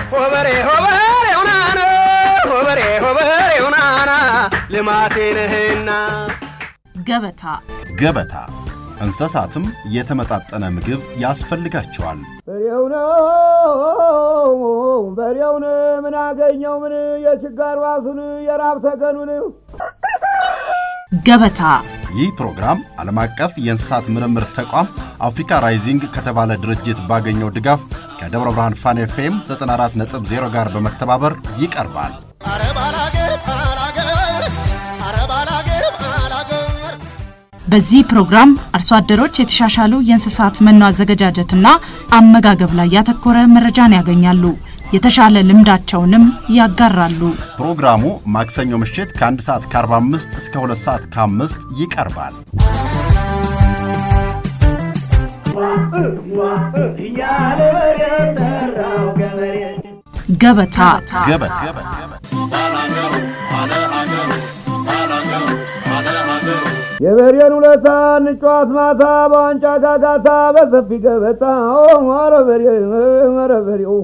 ሆበሬ ሆበሬ ሁናና ሆበሬ ሆበሬ ሁናና ልማቴ ነህና ገበታ ገበታ እንስሳትም የተመጣጠነ ምግብ ያስፈልጋቸዋል። በሬው ነው በሬውን ምን አገኘው ምን የችጋር ዋሱን የራብ ተገኑን ገበታ ይህ ፕሮግራም ዓለም አቀፍ የእንስሳት ምርምር ተቋም አፍሪካ ራይዚንግ ከተባለ ድርጅት ባገኘው ድጋፍ ከደብረ ብርሃን ፋን ኤፍኤም 94.0 ጋር በመተባበር ይቀርባል። በዚህ ፕሮግራም አርሶ አደሮች የተሻሻሉ የእንስሳት መኖ አዘገጃጀትና አመጋገብ ላይ ያተኮረ መረጃን ያገኛሉ። የተሻለ ልምዳቸውንም ያጋራሉ። ፕሮግራሙ ማክሰኞ ምሽት ከ1 ሰዓት ከ45 እስከ 2 ሰዓት ከ5 ይቀርባል። እያለ በሬ ጠራው ገበሬ ገበታ ገበታ የበሬን ውለታ እንጫዋት ማታ በዋንጫ ጋጋታ በሰፊ ገበታ ኧረ በሬ ኧረ በሬው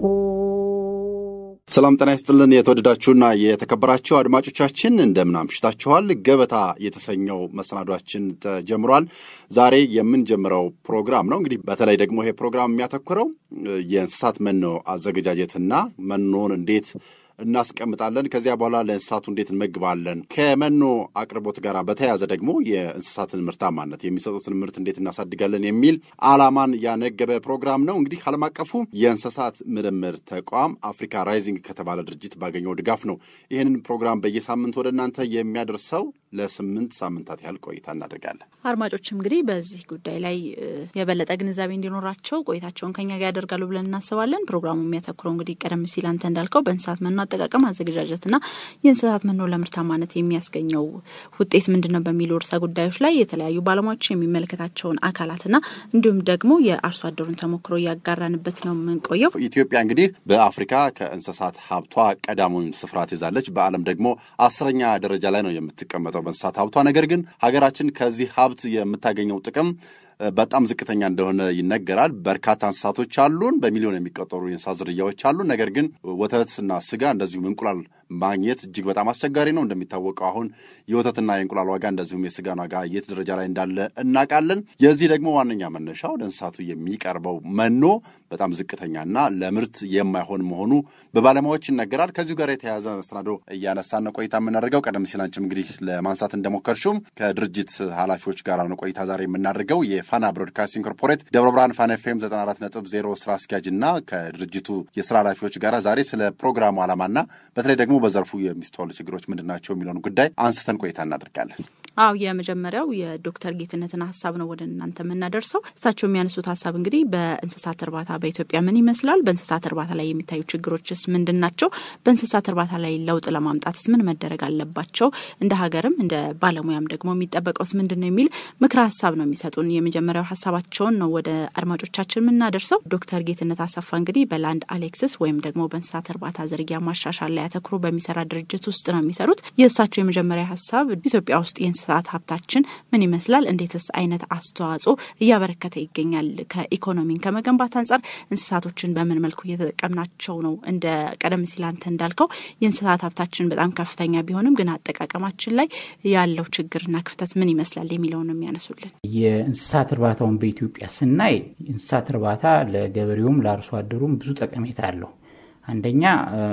ሰላም ጤና ይስጥልን። የተወደዳችሁና የተከበራችሁ አድማጮቻችን እንደምን አምሽታችኋል? ገበታ የተሰኘው መሰናዷችን ተጀምሯል። ዛሬ የምንጀምረው ፕሮግራም ነው። እንግዲህ በተለይ ደግሞ ይሄ ፕሮግራም የሚያተኩረው የእንስሳት መኖ አዘገጃጀትና መኖን እንዴት እናስቀምጣለን፣ ከዚያ በኋላ ለእንስሳቱ እንዴት እንመግባለን፣ ከመኖ አቅርቦት ጋር በተያያዘ ደግሞ የእንስሳትን ምርታማነት የሚሰጡትን ምርት እንዴት እናሳድጋለን የሚል ዓላማን ያነገበ ፕሮግራም ነው። እንግዲህ ዓለም አቀፉ የእንስሳት ምርምር ተቋም አፍሪካ ራይዚንግ ከተባለ ድርጅት ባገኘው ድጋፍ ነው ይህንን ፕሮግራም በየሳምንት ወደ እናንተ የሚያደርሰው። ለስምንት ሳምንታት ያህል ቆይታ እናደርጋለን። አድማጮችም እንግዲህ በዚህ ጉዳይ ላይ የበለጠ ግንዛቤ እንዲኖራቸው ቆይታቸውን ከኛ ጋር ያደርጋሉ ብለን እናስባለን። ፕሮግራሙ የሚያተኩረው እንግዲህ ቀደም ሲል አንተ እንዳልከው በእንስሳት መኖ አጠቃቀም አዘገጃጀትና የእንስሳት መኖ ለምርታማነት የሚያስገኘው ውጤት ምንድን ነው በሚሉ ርዕሰ ጉዳዮች ላይ የተለያዩ ባለሙያዎች የሚመለከታቸውን አካላትና እንዲሁም ደግሞ የአርሶ አደሩን ተሞክሮ እያጋራንበት ነው የምንቆየው። ኢትዮጵያ እንግዲህ በአፍሪካ ከእንስሳት ሀብቷ ቀዳሙን ስፍራ ትይዛለች። በዓለም ደግሞ አስረኛ ደረጃ ላይ ነው የምትቀመጠው በእንስሳት ሀብቷ። ነገር ግን ሀገራችን ከዚህ ሀብት የምታገኘው ጥቅም በጣም ዝቅተኛ እንደሆነ ይነገራል። በርካታ እንስሳቶች አሉን፣ በሚሊዮን የሚቆጠሩ የእንስሳት ዝርያዎች አሉ። ነገር ግን ወተትና ስጋ እንደዚሁም እንቁላል ማግኘት እጅግ በጣም አስቸጋሪ ነው። እንደሚታወቀው አሁን የወተትና የእንቁላል ዋጋ እንደዚሁም የስጋን ዋጋ የት ደረጃ ላይ እንዳለ እናውቃለን። የዚህ ደግሞ ዋነኛ መነሻው ለእንስሳቱ የሚቀርበው መኖ በጣም ዝቅተኛና ለምርት የማይሆን መሆኑ በባለሙያዎች ይነገራል። ከዚሁ ጋር የተያያዘ መሰናዶ እያነሳን ነው ቆይታ የምናደርገው። ቀደም ሲል አንቺም እንግዲህ ለማንሳት እንደሞከርሽውም ከድርጅት ኃላፊዎች ጋር ነው ቆይታ ዛሬ የምናደርገው የፋና ብሮድካስቲንግ ኮርፖሬት ደብረ ብርሃን ፋና ኤፍኤም 94.0 ስራ አስኪያጅ እና ከድርጅቱ የስራ ኃላፊዎች ጋር ዛሬ ስለ ፕሮግራሙ ዓላማና በተለይ ደግሞ በዘርፉ የሚስተዋሉ ችግሮች ምንድን ናቸው የሚለውን ጉዳይ አንስተን ቆይታ እናደርጋለን። አው የመጀመሪያው የዶክተር ጌትነትን ሀሳብ ነው ወደ እናንተ የምናደርሰው። እሳቸው የሚያነሱት ሀሳብ እንግዲህ በእንስሳት እርባታ በኢትዮጵያ ምን ይመስላል፣ በእንስሳት እርባታ ላይ የሚታዩ ችግሮችስ ምንድን ናቸው፣ በእንስሳት እርባታ ላይ ለውጥ ለማምጣትስ ምን መደረግ አለባቸው፣ እንደ ሀገርም እንደ ባለሙያም ደግሞ የሚጠበቀውስ ምንድን ነው የሚል ምክረ ሀሳብ ነው የሚሰጡን። የመጀመሪያው ሀሳባቸውን ነው ወደ አድማጮቻችን የምናደርሰው። ዶክተር ጌትነት አሰፋ እንግዲህ በላንድ አሌክስስ ወይም ደግሞ በእንስሳት እርባታ ዝርያ ማሻሻል ላይ አተኩሮ በሚሰራ ድርጅት ውስጥ ነው የሚሰሩት። የእሳቸው የመጀመሪያ ሀሳብ ኢትዮጵያ ውስጥ የእንስሳት ሀብታችን ምን ይመስላል፣ እንዴትስ አይነት አስተዋጽኦ እያበረከተ ይገኛል፣ ከኢኮኖሚን ከመገንባት አንጻር እንስሳቶችን በምን መልኩ እየተጠቀምናቸው ነው። እንደ ቀደም ሲል አንተ እንዳልከው የእንስሳት ሀብታችን በጣም ከፍተኛ ቢሆንም ግን አጠቃቀማችን ላይ ያለው ችግርና ክፍተት ምን ይመስላል የሚለውን ነው የሚያነሱልን። የእንስሳት እርባታውን በኢትዮጵያ ስናይ እንስሳት እርባታ ለገበሬውም ለአርሶ አደሩም ብዙ ጠቀሜታ አለው። አንደኛ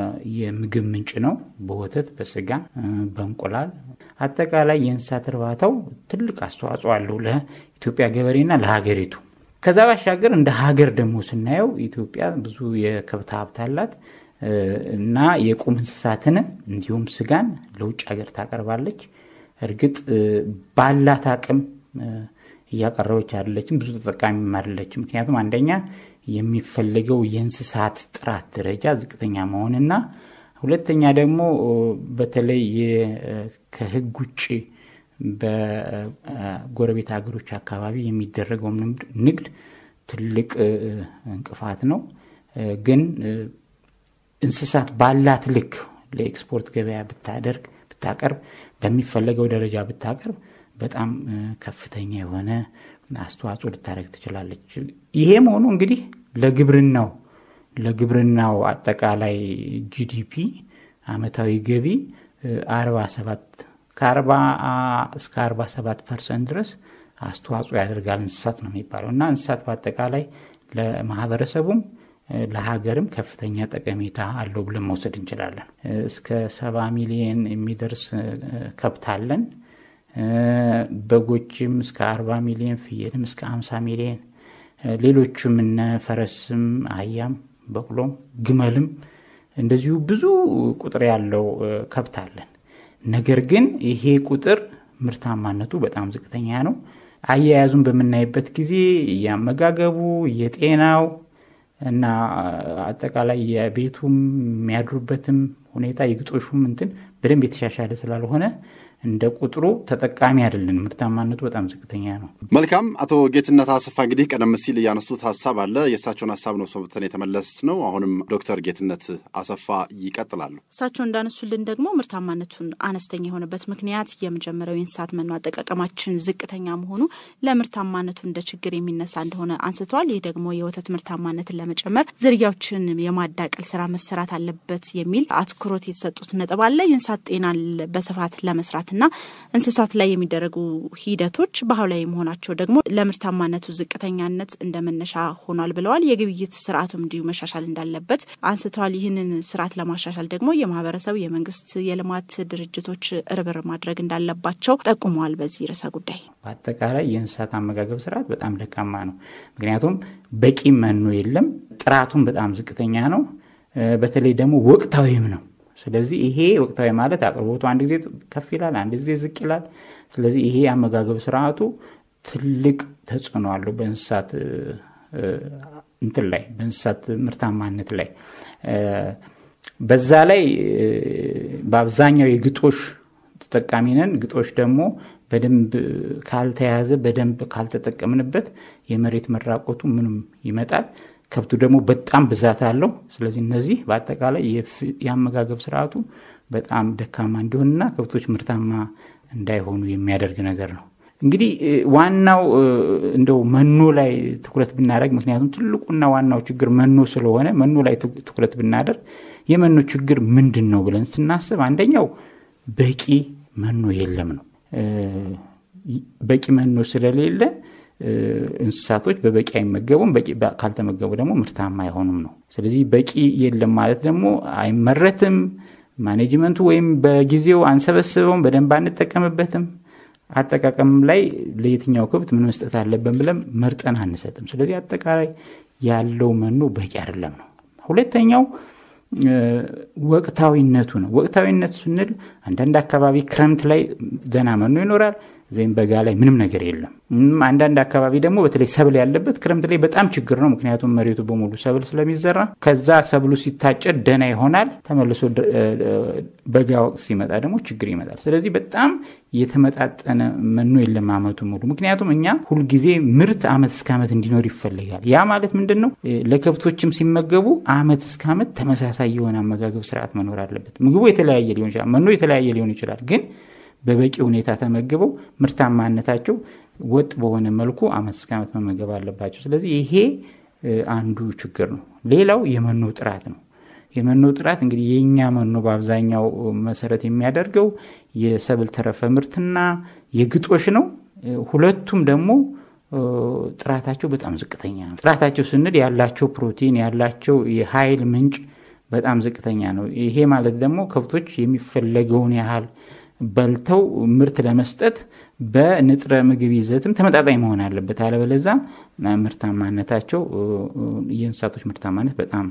የምግብ ምንጭ ነው። በወተት፣ በስጋ፣ በእንቁላል አጠቃላይ የእንስሳት እርባታው ትልቅ አስተዋጽኦ አለው ለኢትዮጵያ ገበሬና ለሀገሪቱ። ከዛ ባሻገር እንደ ሀገር ደግሞ ስናየው ኢትዮጵያ ብዙ የከብት ሀብት አላት እና የቁም እንስሳትንም እንዲሁም ስጋን ለውጭ ሀገር ታቀርባለች። እርግጥ ባላት አቅም እያቀረበች አይደለችም፣ ብዙ ተጠቃሚም አይደለችም። ምክንያቱም አንደኛ የሚፈልገው የእንስሳት ጥራት ደረጃ ዝቅተኛ መሆንና ሁለተኛ ደግሞ በተለይ ከሕግ ውጭ በጎረቤት ሀገሮች አካባቢ የሚደረገው ንግድ ትልቅ እንቅፋት ነው። ግን እንስሳት ባላት ልክ ለኤክስፖርት ገበያ ብታደርግ ብታቀርብ፣ በሚፈለገው ደረጃ ብታቀርብ በጣም ከፍተኛ የሆነ አስተዋጽኦ ልታደርግ ትችላለች። ይሄ መሆኑ እንግዲህ ለግብርናው ለግብርናው አጠቃላይ ጂዲፒ አመታዊ ገቢ 47 ከ40 እስከ 47 ፐርሰንት ድረስ አስተዋጽኦ ያደርጋል እንስሳት ነው የሚባለው እና እንስሳት በአጠቃላይ ለማህበረሰቡም ለሀገርም ከፍተኛ ጠቀሜታ አለው ብለን መውሰድ እንችላለን። እስከ ሰባ ሚሊየን የሚደርስ ከብት አለን። በጎችም እስከ አርባ ሚሊየን፣ ፍየልም እስከ አምሳ ሚሊየን፣ ሌሎችም እነ ፈረስም፣ አህያም፣ በቅሎም፣ ግመልም እንደዚሁ ብዙ ቁጥር ያለው ከብት አለን። ነገር ግን ይሄ ቁጥር ምርታማነቱ በጣም ዝቅተኛ ነው። አያያዙን በምናይበት ጊዜ የአመጋገቡ፣ የጤናው እና አጠቃላይ የቤቱም የሚያድሩበትም ሁኔታ የግጦሹም እንትን በደንብ የተሻሻለ ስላልሆነ እንደ ቁጥሩ ተጠቃሚ አይደለን። ምርታማነቱ በጣም ዝቅተኛ ነው። መልካም። አቶ ጌትነት አሰፋ እንግዲህ ቀደም ሲል ያነሱት ሀሳብ አለ። የእሳቸውን ሀሳብ ነው ሰብተን የተመለስ ነው። አሁንም ዶክተር ጌትነት አሰፋ ይቀጥላሉ። እሳቸው እንዳነሱልን ደግሞ ምርታማነቱን አነስተኛ የሆነበት ምክንያት የመጀመሪያው የእንስሳት መኖ አጠቃቀማችን ዝቅተኛ መሆኑ ለምርታማነቱ እንደ ችግር የሚነሳ እንደሆነ አንስተዋል። ይህ ደግሞ የወተት ምርታማነትን ለመጨመር ዝርያዎችን የማዳቀል ስራ መሰራት አለበት የሚል አትኩሮት የተሰጡት ነጥብ አለ። የእንስሳት ጤናን በስፋት ለመስራት እና እንስሳት ላይ የሚደረጉ ሂደቶች ባህላዊ መሆናቸው ደግሞ ለምርታማነቱ ዝቅተኛነት እንደ መነሻ ሆኗል ብለዋል። የግብይት ስርዓቱም እንዲሁ መሻሻል እንዳለበት አንስተዋል። ይህንን ስርዓት ለማሻሻል ደግሞ የማህበረሰብ፣ የመንግስት፣ የልማት ድርጅቶች ርብር ማድረግ እንዳለባቸው ጠቁመዋል። በዚህ ርዕሰ ጉዳይ በአጠቃላይ የእንስሳት አመጋገብ ስርዓት በጣም ደካማ ነው። ምክንያቱም በቂ መኖ የለም፣ ጥራቱም በጣም ዝቅተኛ ነው። በተለይ ደግሞ ወቅታዊም ነው። ስለዚህ ይሄ ወቅታዊ ማለት አቅርቦቱ አንድ ጊዜ ከፍ ይላል፣ አንድ ጊዜ ዝቅ ይላል። ስለዚህ ይሄ የአመጋገብ ስርዓቱ ትልቅ ተጽዕኖ አለው በእንስሳት እንትን ላይ በእንስሳት ምርታማነት ላይ። በዛ ላይ በአብዛኛው የግጦሽ ተጠቃሚ ነን። ግጦሽ ደግሞ በደንብ ካልተያዘ በደንብ ካልተጠቀምንበት የመሬት መራቆቱ ምንም ይመጣል። ከብቱ ደግሞ በጣም ብዛት አለው። ስለዚህ እነዚህ በአጠቃላይ የአመጋገብ ስርዓቱ በጣም ደካማ እንዲሆንና ከብቶች ምርታማ እንዳይሆኑ የሚያደርግ ነገር ነው። እንግዲህ ዋናው እንደው መኖ ላይ ትኩረት ብናደርግ፣ ምክንያቱም ትልቁና ዋናው ችግር መኖ ስለሆነ መኖ ላይ ትኩረት ብናደርግ የመኖ ችግር ምንድን ነው ብለን ስናስብ አንደኛው በቂ መኖ የለም ነው። በቂ መኖ ስለሌለ እንስሳቶች በበቂ አይመገቡም። በቂ ካልተመገቡ ደግሞ ምርታማ አይሆኑም ነው። ስለዚህ በቂ የለም ማለት ደግሞ አይመረትም። ማኔጅመንቱ ወይም በጊዜው አንሰበስበውም፣ በደንብ አንጠቀምበትም። አጠቃቀም ላይ ለየትኛው ከብት ምን መስጠት አለብን ብለን መርጠን አንሰጥም። ስለዚህ አጠቃላይ ያለው መኖ በቂ አይደለም ነው። ሁለተኛው ወቅታዊነቱ ነው። ወቅታዊነቱ ስንል አንዳንድ አካባቢ ክረምት ላይ ደህና መኖ ይኖራል ዘይም በጋ ላይ ምንም ነገር የለም። አንዳንድ አካባቢ ደግሞ በተለይ ሰብል ያለበት ክረምት ላይ በጣም ችግር ነው። ምክንያቱም መሬቱ በሙሉ ሰብል ስለሚዘራ ከዛ ሰብሉ ሲታጨድ ደህና ይሆናል። ተመልሶ በጋ ወቅት ሲመጣ ደግሞ ችግር ይመጣል። ስለዚህ በጣም የተመጣጠነ መኖ የለም አመቱ ሙሉ። ምክንያቱም እኛ ሁልጊዜ ምርት አመት እስከ አመት እንዲኖር ይፈልጋል። ያ ማለት ምንድን ነው? ለከብቶችም ሲመገቡ አመት እስከ አመት ተመሳሳይ የሆነ አመጋገብ ስርዓት መኖር አለበት። ምግቡ የተለያየ ሊሆን ይችላል፣ መኖ የተለያየ ሊሆን ይችላል ግን በበቂ ሁኔታ ተመግበው ምርታማነታቸው ወጥ በሆነ መልኩ አመት እስከ አመት መመገብ አለባቸው። ስለዚህ ይሄ አንዱ ችግር ነው። ሌላው የመኖ ጥራት ነው። የመኖ ጥራት እንግዲህ የእኛ መኖ በአብዛኛው መሰረት የሚያደርገው የሰብል ተረፈ ምርትና የግጦሽ ነው። ሁለቱም ደግሞ ጥራታቸው በጣም ዝቅተኛ ነው። ጥራታቸው ስንል ያላቸው ፕሮቲን ያላቸው የኃይል ምንጭ በጣም ዝቅተኛ ነው። ይሄ ማለት ደግሞ ከብቶች የሚፈለገውን ያህል በልተው ምርት ለመስጠት በንጥረ ምግብ ይዘትም ተመጣጣኝ መሆን አለበት። አለበለዛ ምርታማነታቸው የእንስሳቶች ምርታማነት በጣም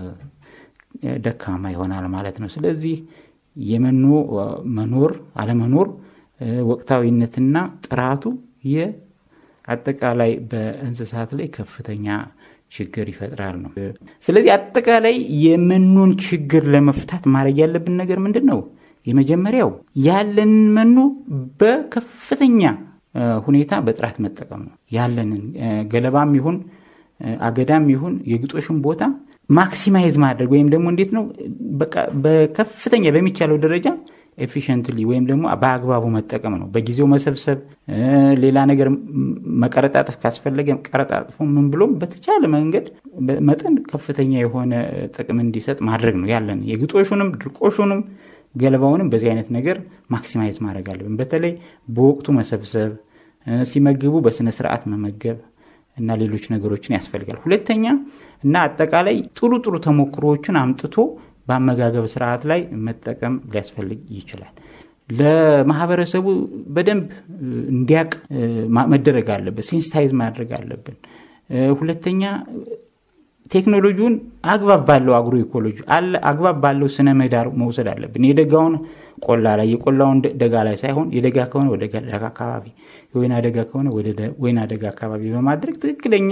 ደካማ ይሆናል ማለት ነው። ስለዚህ የመኖ መኖር አለመኖር፣ ወቅታዊነትና ጥራቱ የአጠቃላይ በእንስሳት ላይ ከፍተኛ ችግር ይፈጥራል ነው። ስለዚህ አጠቃላይ የመኖን ችግር ለመፍታት ማድረግ ያለብን ነገር ምንድን ነው? የመጀመሪያው ያለንን መኖ በከፍተኛ ሁኔታ በጥራት መጠቀም ነው። ያለንን ገለባም ይሁን አገዳም ይሁን የግጦሽን ቦታ ማክሲማይዝ ማድረግ ወይም ደግሞ እንዴት ነው በቃ በከፍተኛ በሚቻለው ደረጃ ኤፊሽንትሊ ወይም ደግሞ በአግባቡ መጠቀም ነው። በጊዜው መሰብሰብ፣ ሌላ ነገር መቀረጣጠፍ ካስፈለገ ቀረጣጥፎ ምን ብሎም በተቻለ መንገድ መጠን ከፍተኛ የሆነ ጥቅም እንዲሰጥ ማድረግ ነው ያለን የግጦሹንም ድርቆሹንም ገለባውንም በዚህ አይነት ነገር ማክሲማይዝ ማድረግ አለብን። በተለይ በወቅቱ መሰብሰብ፣ ሲመግቡ በስነ ስርዓት መመገብ እና ሌሎች ነገሮችን ያስፈልጋል። ሁለተኛ እና አጠቃላይ ጥሩ ጥሩ ተሞክሮዎችን አምጥቶ በአመጋገብ ስርዓት ላይ መጠቀም ሊያስፈልግ ይችላል። ለማህበረሰቡ በደንብ እንዲያቅ መደረግ አለበት፣ ሴንስታይዝ ማድረግ አለብን። ሁለተኛ ቴክኖሎጂውን አግባብ ባለው አግሮ ኢኮሎጂ አግባብ ባለው ስነ ምህዳር መውሰድ አለብን። የደጋውን ቆላ ላይ የቆላውን ደጋ ላይ ሳይሆን የደጋ ከሆነ ወደ ደጋ አካባቢ፣ የወይና ደጋ ከሆነ ወደ ወይና ደጋ አካባቢ በማድረግ ትክክለኛ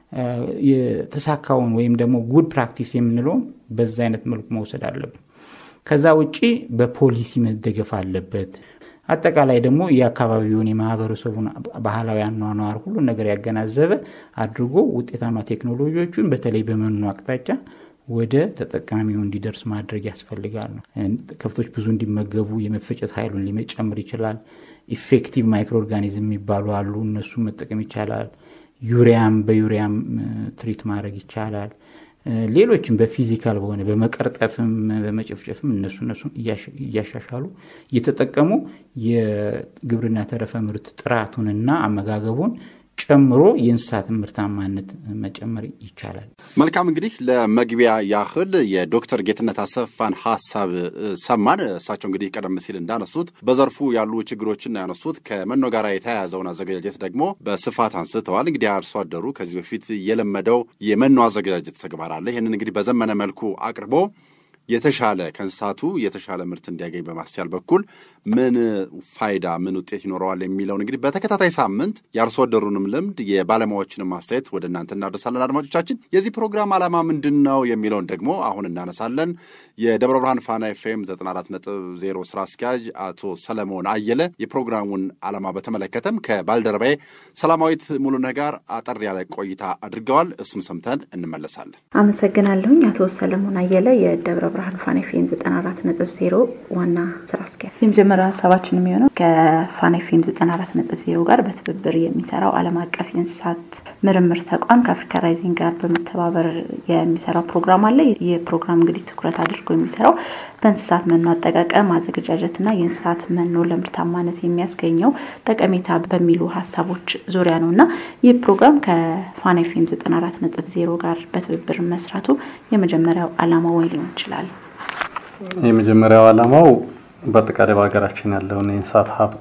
የተሳካውን ወይም ደግሞ ጉድ ፕራክቲስ የምንለውን በዛ አይነት መልኩ መውሰድ አለብን። ከዛ ውጭ በፖሊሲ መደገፍ አለበት። አጠቃላይ ደግሞ የአካባቢውን የማህበረሰቡን ባህላዊ አኗኗር ሁሉን ነገር ያገናዘበ አድርጎ ውጤታማ ቴክኖሎጂዎቹን በተለይ በመኖ አቅጣጫ ወደ ተጠቃሚው እንዲደርስ ማድረግ ያስፈልጋል ነው። ከብቶች ብዙ እንዲመገቡ የመፈጨት ኃይሉን ሊጨምር ይችላል። ኢፌክቲቭ ማይክሮ ኦርጋኒዝም የሚባሉ አሉ። እነሱን መጠቀም ይቻላል። ዩሪያም በዩሪያም ትሪት ማድረግ ይቻላል። ሌሎችም በፊዚካል በሆነ በመቀርጠፍም በመጨፍጨፍም እነሱ እነሱን እያሻሻሉ እየተጠቀሙ የግብርና ተረፈ ምርት ጥራቱንና አመጋገቡን ጨምሮ የእንስሳት ምርታማነት መጨመር ይቻላል። መልካም እንግዲህ ለመግቢያ ያህል የዶክተር ጌትነት አሰፋን ሀሳብ ሰማን። እሳቸው እንግዲህ ቀደም ሲል እንዳነሱት በዘርፉ ያሉ ችግሮችን ያነሱት ከመኖ ጋር የተያያዘውን አዘገጃጀት ደግሞ በስፋት አንስተዋል። እንግዲህ አርሶ አደሩ ከዚህ በፊት የለመደው የመኖ አዘገጃጀት ተግባር አለ። ይህንን እንግዲህ በዘመነ መልኩ አቅርቦ የተሻለ ከእንስሳቱ የተሻለ ምርት እንዲያገኝ በማስቻል በኩል ምን ፋይዳ ምን ውጤት ይኖረዋል የሚለውን እንግዲህ በተከታታይ ሳምንት የአርሶ አደሩንም ልምድ የባለሙያዎችንም አስተያየት ወደ እናንተ እናደርሳለን። አድማጮቻችን የዚህ ፕሮግራም ዓላማ ምንድን ነው የሚለውን ደግሞ አሁን እናነሳለን። የደብረ ብርሃን ፋና ኤፍኤም 94.0 ስራ አስኪያጅ አቶ ሰለሞን አየለ የፕሮግራሙን ዓላማ በተመለከተም ከባልደረባዬ ሰላማዊት ሙሉነህ ጋር አጠር ያለ ቆይታ አድርገዋል። እሱን ሰምተን እንመለሳለን። አመሰግናለሁኝ። አቶ ሰለሞን አየለ የደብረ ብርሃን ፋና ኤፍኤም 94.0 ዋና ስራ አስኪያጅ። የመጀመሪያው ሀሳባችን የሚሆነው ከፋና ኤፍኤም 94.0 ጋር በትብብር የሚሰራው ዓለም አቀፍ የእንስሳት ምርምር ተቋም ከአፍሪካ ራይዚንግ ጋር በመተባበር የሚሰራው ፕሮግራም አለ። ይህ ፕሮግራም እንግዲህ ትኩረት አድርጎ የሚሰራው በእንስሳት መኖ አጠቃቀም አዘገጃጀትና የእንስሳት መኖ ለምርታማነት የሚያስገኘው ጠቀሜታ በሚሉ ሀሳቦች ዙሪያ ነው እና ይህ ፕሮግራም ከፋና ኤፍኤም 94.0 ጋር በትብብር መስራቱ የመጀመሪያው ዓላማ ወይ ሊሆን ይችላል? የመጀመሪያው ዓላማው በአጠቃላይ በሀገራችን ያለውን የእንስሳት ሀብት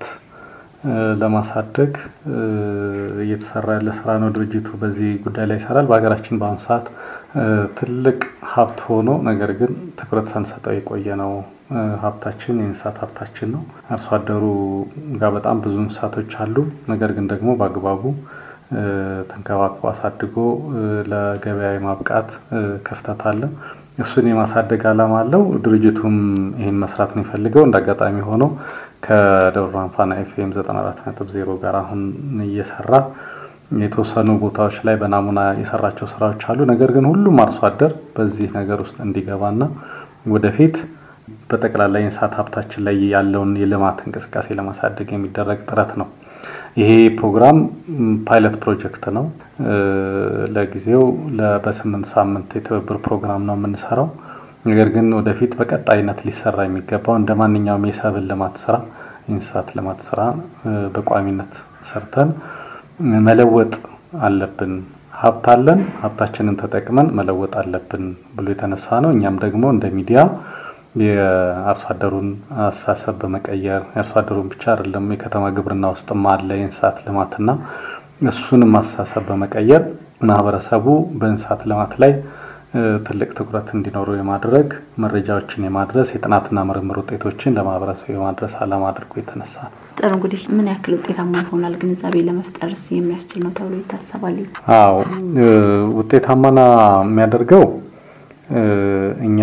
ለማሳደግ እየተሰራ ያለ ስራ ነው። ድርጅቱ በዚህ ጉዳይ ላይ ይሰራል። በሀገራችን በአሁኑ ሰዓት ትልቅ ሀብት ሆኖ ነገር ግን ትኩረት ሳንሰጠው የቆየ ነው ሀብታችን የእንስሳት ሀብታችን ነው። አርሶ አደሩ ጋር በጣም ብዙ እንስሳቶች አሉ። ነገር ግን ደግሞ በአግባቡ ተንከባክቦ አሳድጎ ለገበያ የማብቃት ክፍተት አለ። እሱን የማሳደግ ዓላማ አለው። ድርጅቱም ይህን መስራት ነው የፈልገው። እንደ አጋጣሚ ሆኖ ከደብረ ብርሃን ፋና ኤፍኤም 94.0 ጋር አሁን እየሰራ የተወሰኑ ቦታዎች ላይ በናሙና የሰራቸው ስራዎች አሉ። ነገር ግን ሁሉም አርሶ አደር በዚህ ነገር ውስጥ እንዲገባና ወደፊት በጠቅላላ የእንስሳት ሀብታችን ላይ ያለውን የልማት እንቅስቃሴ ለማሳደግ የሚደረግ ጥረት ነው። ይሄ ፕሮግራም ፓይለት ፕሮጀክት ነው። ለጊዜው በስምንት ሳምንት የትብብር ፕሮግራም ነው የምንሰራው። ነገር ግን ወደፊት በቀጣይነት ሊሰራ የሚገባው እንደ ማንኛውም የሰብል ልማት ስራ፣ የእንስሳት ልማት ስራ በቋሚነት ሰርተን መለወጥ አለብን። ሀብት አለን፣ ሀብታችንን ተጠቅመን መለወጥ አለብን ብሎ የተነሳ ነው። እኛም ደግሞ እንደ ሚዲያ የአርሶ አደሩን አስተሳሰብ በመቀየር የአርሶ አደሩን ብቻ አይደለም የከተማ ግብርና ውስጥም አለ የእንስሳት ልማትና እሱንም አስተሳሰብ በመቀየር ማህበረሰቡ በእንስሳት ልማት ላይ ትልቅ ትኩረት እንዲኖረው የማድረግ መረጃዎችን የማድረስ የጥናትና ምርምር ውጤቶችን ለማህበረሰቡ የማድረስ ዓላማ አድርጎ የተነሳ ነው። ጥሩ እንግዲህ ምን ያክል ውጤታማ ይሆናል ግንዛቤ ለመፍጠርስ የሚያስችል ነው ተብሎ ይታሰባል? አዎ ውጤታማና የሚያደርገው እኛ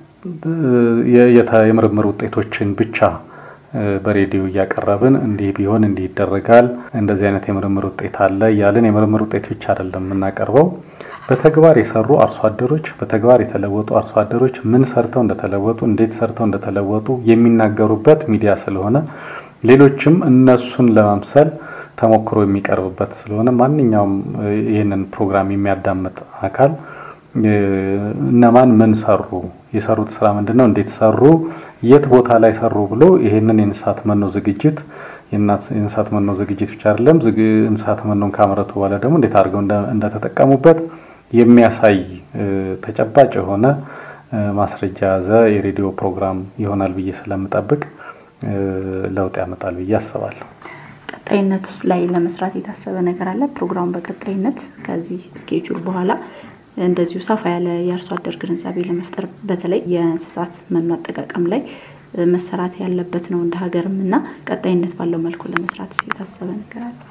የምርምር ውጤቶችን ብቻ በሬዲዮ እያቀረብን እንዲህ ቢሆን እንዲህ ይደረጋል፣ እንደዚህ አይነት የምርምር ውጤት አለ እያልን የምርምር ውጤት ብቻ አይደለም የምናቀርበው። በተግባር የሰሩ አርሶ አደሮች፣ በተግባር የተለወጡ አርሶ አደሮች ምን ሰርተው እንደተለወጡ፣ እንዴት ሰርተው እንደተለወጡ የሚናገሩበት ሚዲያ ስለሆነ ሌሎችም እነሱን ለመምሰል ተሞክሮ የሚቀርብበት ስለሆነ ማንኛውም ይህንን ፕሮግራም የሚያዳምጥ አካል እነማን ምን ሰሩ፣ የሰሩት ስራ ምንድን ነው፣ እንዴት ሰሩ፣ የት ቦታ ላይ ሰሩ ብሎ ይህንን የእንስሳት መኖ ዝግጅት የእንስሳት መኖ ዝግጅት ብቻ አይደለም፣ እንስሳት መኖን ካመረቱ በኋላ ደግሞ እንዴት አድርገው እንደተጠቀሙበት የሚያሳይ ተጨባጭ የሆነ ማስረጃ ያዘ የሬዲዮ ፕሮግራም ይሆናል ብዬ ስለምጠብቅ ለውጥ ያመጣል ብዬ አስባለሁ። ቀጣይነት ውስጥ ላይ ለመስራት የታሰበ ነገር አለ? ፕሮግራሙ በቀጣይነት ከዚህ ስኬጁል በኋላ እንደዚሁ ሰፋ ያለ የአርሶ አደር ግንዛቤ ለመፍጠር በተለይ የእንስሳት መኖ አጠቃቀም ላይ መሰራት ያለበት ነው እንደ ሀገርም እና ቀጣይነት ባለው መልኩ ለመስራት የታሰበ ነገር አለ?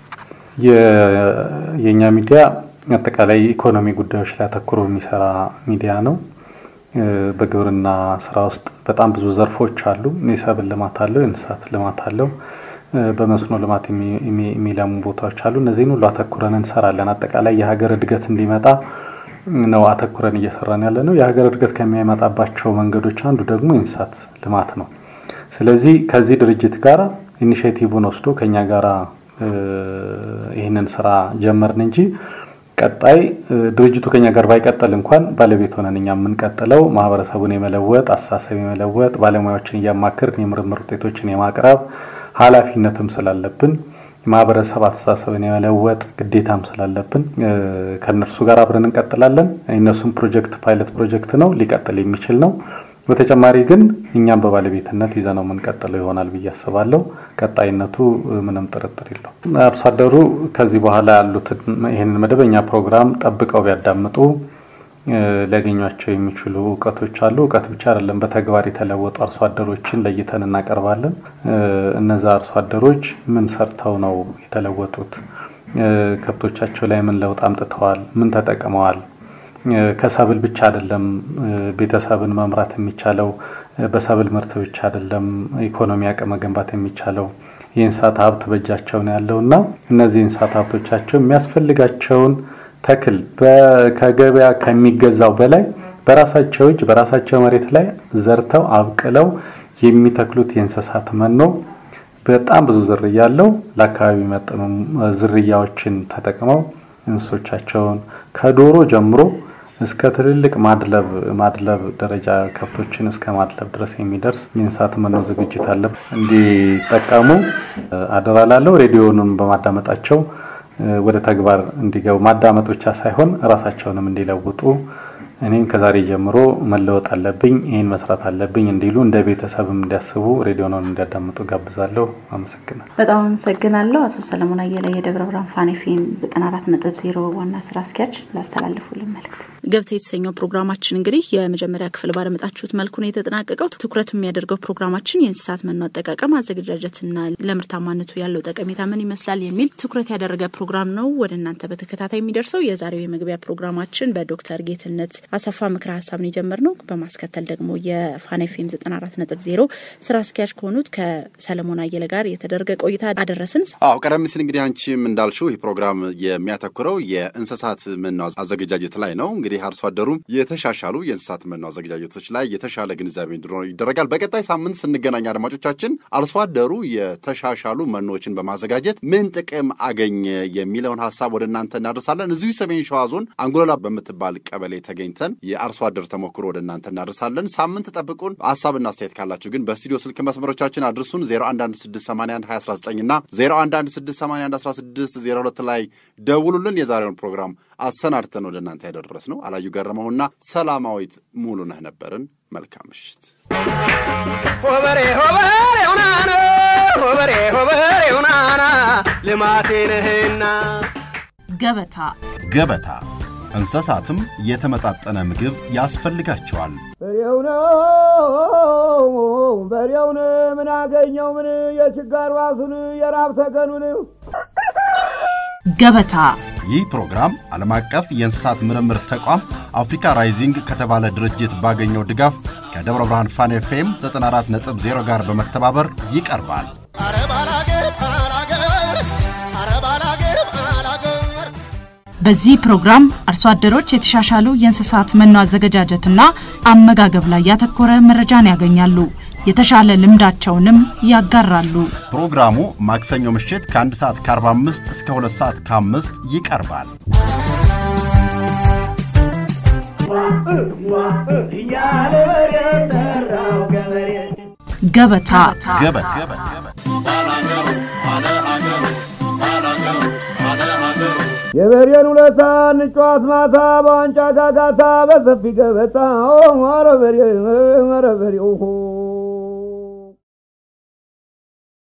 የእኛ ሚዲያ አጠቃላይ ኢኮኖሚ ጉዳዮች ላይ አተኩሮ የሚሰራ ሚዲያ ነው። በግብርና ስራ ውስጥ በጣም ብዙ ዘርፎች አሉ። የሰብል ልማት አለው፣ የእንስሳት ልማት አለው፣ በመስኖ ልማት የሚለሙ ቦታዎች አሉ። እነዚህን ሁሉ አተኩረን እንሰራለን። አጠቃላይ የሀገር እድገት እንዲመጣ ነው አተኩረን እየሰራን ያለ ነው። የሀገር እድገት ከሚያመጣባቸው መንገዶች አንዱ ደግሞ የእንስሳት ልማት ነው። ስለዚህ ከዚህ ድርጅት ጋር ኢኒሽቲቭን ወስዶ ከኛ ጋራ ይህንን ስራ ጀመርን እንጂ ቀጣይ ድርጅቱ ከኛ ጋር ባይቀጥል እንኳን ባለቤት ሆነን እኛ የምንቀጥለው ማህበረሰቡን የመለወጥ አስተሳሰብ የመለወጥ ባለሙያዎችን እያማከርን የምርምር ውጤቶችን የማቅረብ ኃላፊነትም ስላለብን ማህበረሰብ አስተሳሰብን የመለወጥ ግዴታም ስላለብን ከእነርሱ ጋር አብረን እንቀጥላለን። የእነሱም ፕሮጀክት ፓይለት ፕሮጀክት ነው፣ ሊቀጥል የሚችል ነው። በተጨማሪ ግን እኛም በባለቤትነት ይዘነው የምንቀጥለው ይሆናል ብዬ አስባለሁ። ቀጣይነቱ ምንም ጥርጥር የለው። አርሶ አደሩ ከዚህ በኋላ ያሉትን ይህንን መደበኛ ፕሮግራም ጠብቀው ቢያዳምጡ ሊያገኟቸው የሚችሉ እውቀቶች አሉ። እውቀት ብቻ አይደለም፣ በተግባር የተለወጡ አርሶ አደሮችን ለይተን እናቀርባለን። እነዛ አርሶ አደሮች ምን ሰርተው ነው የተለወጡት? ከብቶቻቸው ላይ ምን ለውጥ አምጥተዋል? ምን ተጠቅመዋል? ከሰብል ብቻ አይደለም ቤተሰብን መምራት የሚቻለው፣ በሰብል ምርት ብቻ አይደለም ኢኮኖሚ አቅም መገንባት የሚቻለው። የእንስሳት ሀብት በእጃቸው ነው ያለው እና እነዚህ የእንስሳት ሀብቶቻቸው የሚያስፈልጋቸውን ተክል ከገበያ ከሚገዛው በላይ በራሳቸው እጅ በራሳቸው መሬት ላይ ዘርተው አብቅለው የሚተክሉት የእንስሳት መኖ በጣም ብዙ ዝርያ ያለው ለአካባቢ መጠኑ ዝርያዎችን ተጠቅመው እንስሶቻቸውን ከዶሮ ጀምሮ እስከ ትልልቅ ማድለብ ማድለብ ደረጃ ከብቶችን እስከ ማድለብ ድረስ የሚደርስ የእንስሳት መኖ ዝግጅት አለ። እንዲጠቀሙ አደራ ላለው ሬዲዮንም በማዳመጣቸው ወደ ተግባር እንዲገቡ ማዳመጥ ብቻ ሳይሆን ራሳቸውንም እንዲለውጡ እኔም ከዛሬ ጀምሮ መለወጥ አለብኝ፣ ይህን መስራት አለብኝ እንዲሉ እንደ ቤተሰብም እንዲያስቡ ሬዲዮንን እንዲያዳምጡ ጋብዛለሁ። አመሰግናለሁ። በጣም አመሰግናለሁ። አቶ ሰለሞን አየለ የደብረ ብርሃን ፋን ኤፍኤም ዘጠና አራት ነጥብ ዜሮ ዋና ስራ አስኪያጅ ላስተላልፉልን መልእክት። ገብተ የተሰኘው ፕሮግራማችን እንግዲህ የመጀመሪያ ክፍል ባደመጣችሁት መልኩ ነው የተጠናቀቀው። ትኩረት የሚያደርገው ፕሮግራማችን የእንስሳት መኖ አጠቃቀም አዘገጃጀትና ለምርታማነቱ ያለው ጠቀሜታ ምን ይመስላል የሚል ትኩረት ያደረገ ፕሮግራም ነው ወደ እናንተ በተከታታይ የሚደርሰው። የዛሬው የመግቢያ ፕሮግራማችን በዶክተር ጌትነት አሰፋ ምክረ ሀሳብ ነው የጀመርነው። በማስከተል ደግሞ የፋን ኤፍኤም ዘጠና አራት ነጥብ ዜሮ ስራ አስኪያጅ ከሆኑት ከሰለሞን አየለ ጋር የተደረገ ቆይታ አደረስን። አዎ ቀደም ሲል እንግዲህ አንቺም እንዳልሽው ይህ ፕሮግራም የሚያተኩረው የእንስሳት መኖ አዘገጃጀት ላይ ነው። እንግዲህ አርሶ አደሩ የተሻሻሉ የእንስሳት መኖ አዘገጃጀቶች ላይ የተሻለ ግንዛቤ እንዲኖረው ይደረጋል። በቀጣይ ሳምንት ስንገናኝ አድማጮቻችን አርሶ አደሩ የተሻሻሉ መኖዎችን በማዘጋጀት ምን ጥቅም አገኘ የሚለውን ሀሳብ ወደ እናንተ እናደርሳለን። እዚሁ ሰሜን ሸዋ ዞን አንጎላ በምትባል ቀበሌ ተገኝተን የአርሶ አደር ተሞክሮ ወደ እናንተ እናደርሳለን። ሳምንት ጠብቁን። ሀሳብና አስተያየት ካላችሁ ግን በስቱዲዮ ስልክ መስመሮቻችን አድርሱን 0116812019 እና 0116811602 ላይ ደውሉልን። የዛሬውን ፕሮግራም አሰናድተን ወደ እናንተ ያደረስ ነው አላዩ ገረመውና ሰላማዊት ሙሉ ነህ ነበርን። መልካም ምሽት። ሆበሬ ሆበሬ ሁናና ሆበሬ ሆበሬ ሁናና ልማቴ ነህና ገበታ ገበታ እንስሳትም የተመጣጠነ ምግብ ያስፈልጋቸዋል። በሬው ነው በሬውን ምን አገኘው ምን የችጋር ዋሱን የራብ ተገኑን ገበታ ይህ ፕሮግራም ዓለም አቀፍ የእንስሳት ምርምር ተቋም አፍሪካ ራይዚንግ ከተባለ ድርጅት ባገኘው ድጋፍ ከደብረ ብርሃን ፋን ኤፍኤም 94.0 ጋር በመተባበር ይቀርባል። በዚህ ፕሮግራም አርሶ አደሮች የተሻሻሉ የእንስሳት መኖ አዘገጃጀትና አመጋገብ ላይ ያተኮረ መረጃን ያገኛሉ። የተሻለ ልምዳቸውንም ያጋራሉ። ፕሮግራሙ ማክሰኞ ምሽት ከአንድ ሰዓት ከ45 እስከ 2 ሰዓት ከ5 ይቀርባል። እያለ በሬ ጠራው ገበሬ ገበታ ገበት የበሬን ውለታ እንጫዋት ማታ በዋንጫ ጋጋታ በሰፊ ገበታ ኧረ በሬ ኧረ በሬ ኦሆ